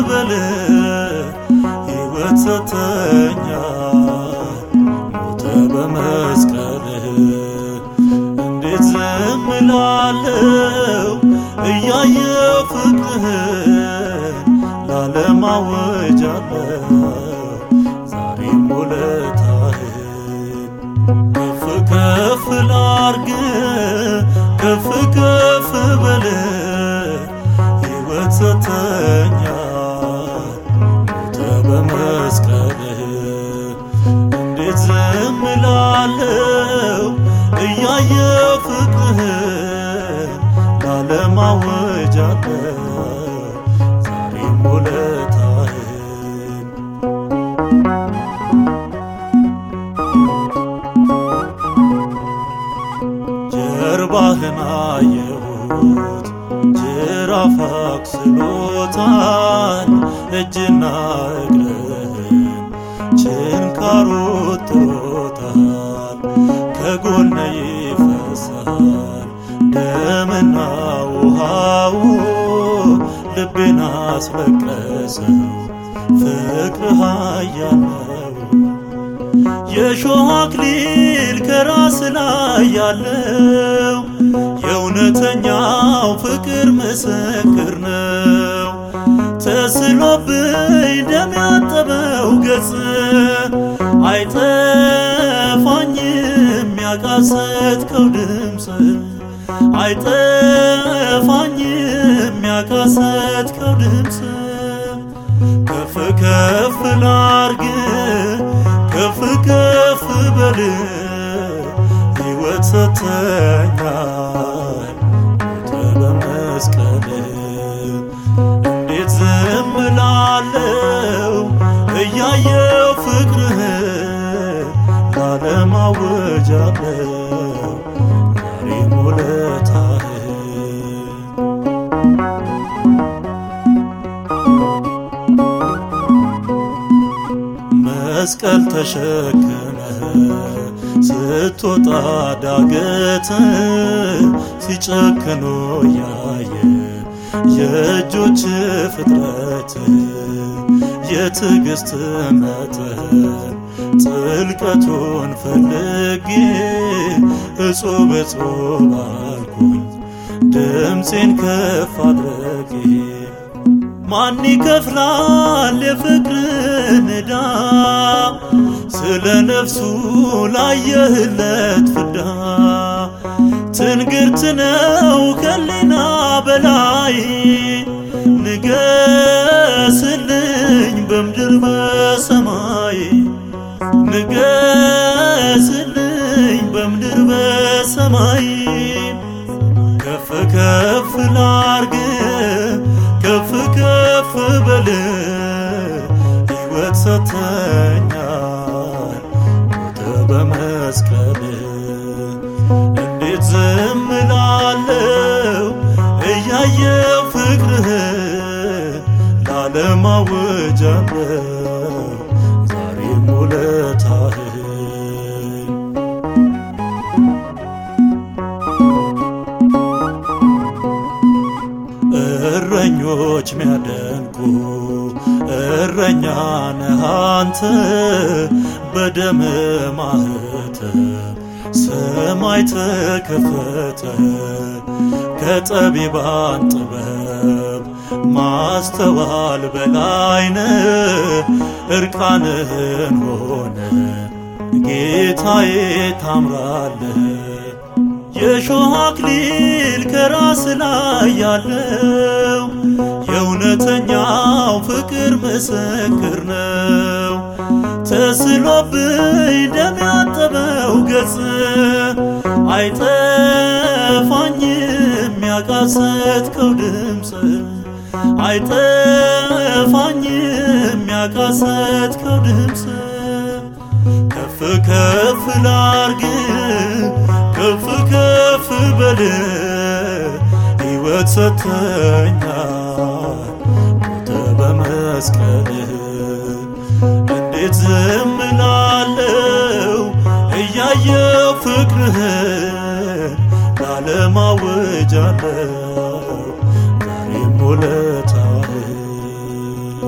በል ሕይወት ሰተኛል ሞተ በመስቀልህ እንዴት ዝም እላለሁ እያየው ፍቅርህን ላለም አወጃለሁ ዛሬም ውለታህን ከፍ ከፍ ላርግ ከፍ ከፍ በል ሕይወት ሰተኛል ሞተ በመስቀልህ እንዴት ዝም እላለሁ እያየው ፍቅርህን ላለም አወጃለሁ ዛሬም ውለታህን ጀርባህን አየሁት ጅራፍ አክስሎታል እጅና እግርህን ችንካሩ ጥሮታል ከጎነ ይፈሳል ደምና ውሃው ልቤን አስለቀሰው ፍቅርህ ኃያል ነው የሾህ አክሊል ከራስ ላይ ያለው የእውነተኛው ፍቅር ምስክር ነው። ተስሎብኝ ደም ያጠበው ገጽ አይጠፋኝም ያቃሰትከው ድምፅ አይጠፋኝም ያቃሰትከው ድምፅ ከፍ ከፍ ላርግ ከፍ ከፍ በል ሕይወት ሰተኛል ሞተ በመስቀል እንዴት ዝም እላለሁ እያየው ፍቅርህን ላለም አወጃለሁ ዛሬም ውለታህን መስቀል ተሸክመ ስትወጣ ዳገት ሲጨክኖ ያየ የእጆች ፍጥረት የትዕግስት መጠን ጥልቀቱን ፈልጌ እጹብ እጹብ አልኩኝ ድምፄን ከፍ አድረጌ ማን ይከፍላል የፍቅርን ዕዳ ስለ ነፍሱ ላየህለት ፍዳ ትንግርት ነው ከሊና በላይ ንገስልኝ በምድር በሰማይ ንገስልኝ በምድር በሰማይ ከፍ ከፍ ላርግ ከፍ ከፍ በል ሕይወት ሰተኛል ሞተ በመስቀል እንዴት ዝም እላለሁ እያየው ፍቅርህን ላለም አወጃለሁ ዛሬም ውለታህን እረኞች ሚያደንቁ እረኛ ነህ አንተ በደም ማህተም ሰማይ ተከፈተ ከጠቢባን ጥበብ ማስተዋል በላይነ እርቃንህን ሆነ ጌታዬ ታምራለህ የሾህ አክሊል ከራስ ላይ ያለው የእውነተኛው ፍቅር ምስክር ነው። ተስሎብኝ ደም ያጠበው ገጽ አይጠፋኝም ያቃሰትከው ድምፅ አይጠፋኝም ያቃሰትከው ድምፅ ከፍ ከፍ ላርግ ከፍ ከፍ በል ሕይወት ሰተኛል ሞተ በመስቀል እንዴት ዝም እላለሁ እያየው ፍቅርህን ላለም አወጃለሁ ዛሬም ውለታህን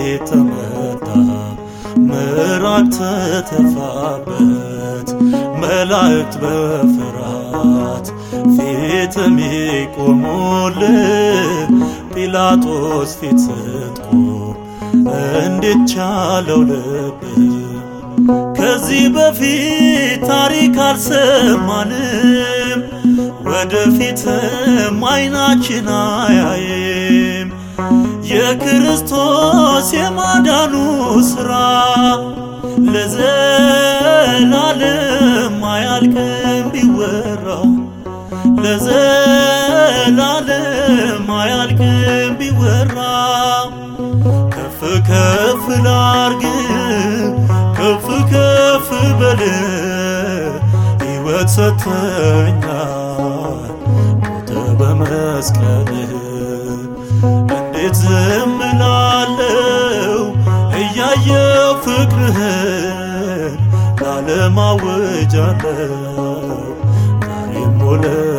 ፊት ተመታ ምራቅ ተተፋበት መላእክት በፍርሃት ፊት የሚቆሙልህ ጲላጦስ ፊት ስትቆም እንዴት ቻለው ልብህ? ከዚህ በፊት ታሪክ አልሰማንም፣ ወደፊትም አይናችን አያይም። የክርስቶስ የማዳኑ ሥራ ለዘላለም አያልቅም ቢወራ ለዘላለም አያልቅም ቢወራ ከፍ ከፍ ላርግ ከፍ ከፍ በል ሕይወት ሰጥተኛል ሞተ በመስቀልህ እንዴት ዝም እላለሁ እያየው ፍቅርህን ላለማወጃለሁ ዛሬም ሆነ